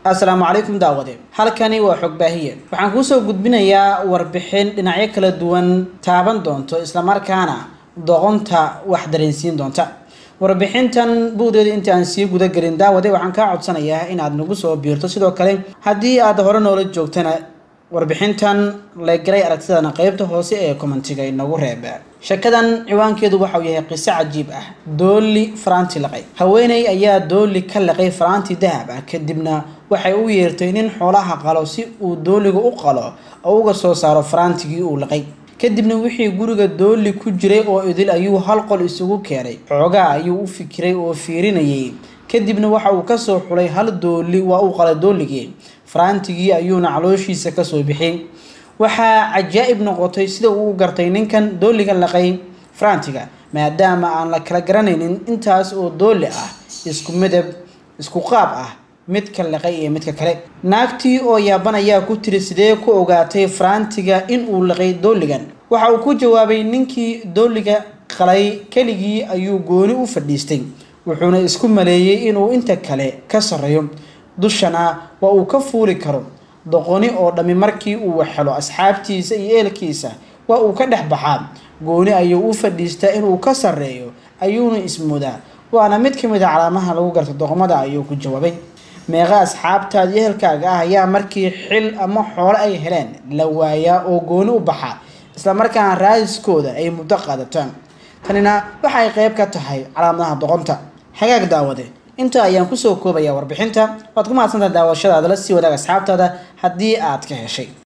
assalaamu calaykum daawade halkani waa xogbaahiye waxaan kuusoo gudbinayaa warbixin dhinacyo kala duwan taaban doonto islamarkaana doqonta wax dareensiin doonta warbixintan buudeeda inta aan sii gudagelin daawade waxaan kaa codsanayaa inaad nagu soo biirto sidoo kale haddii aad hore noola joogtana warbixintan legalay aragtidana qeybta hoose ee commentiga inagu reeb shakadan ciwaankeedu waxauu yahay qiso cajiib ah dooli faraanti laqay haweeney ayaa dooli ka laqay faraanti dahab ah kadibna waxay u yeertay nin xoolaha qalo si uu dooliga u qalo oo uga soo saaro faraantigii uu laqay kadibna wixii guriga dooli ku jiray oo idil ayuu hal qol isugu keenay xoogaa ayuu u fikiray oo fiirinayay kadibna waxa uu kasoo xulay hal dooli waa uu qalay dooligii faraantigii ayuuna calooshiisa kasoo bixiyay waxaa cajaa'ib noqotay sida uu gartay ninkan dooliga laqay faraantiga maadaama aan la kala garanaynin intaas oo dooli ah isku midab isku qaab ah midka laqay iyo midka kale naagtii oo yaaban ayaa ku tiri sidee ku ogaatay faraantiga in uu laqay dooligan waxa uu ku jawaabay ninkii dooliga qalay keligii ayuu gooni u fadhiistay wuxuuna isku maleeyey inuu inta kale ka sarreeyo dushana waa uu ka fuuli karo doqoni oo dhammi markii uu waxhelo asxaabtiisa iyo eelkiisa waa uu ka dhex baxaa gooni ayuu u fadhiistaa inuu ka sarreeyo ayuuna ismoodaa waana mid ka mid a calaamaha lagu garto doqomada ayuu ku jawaabay meeqa asxaabtaada iyo ehelkaaga ah ayaa markii xil ama xoolo ay heleen la waayaa oo gooni u baxaa islamarkaana raadiskooda ay muddo qaadataan tanina waxay qeyb ka tahay calaamadaha doqonta hagaag daawade inta ayaan kusoo koobayaa warbixinta waad ku mahadsantaha daawashadaada la sii wadaag asxaabtaada haddii aad ka heshay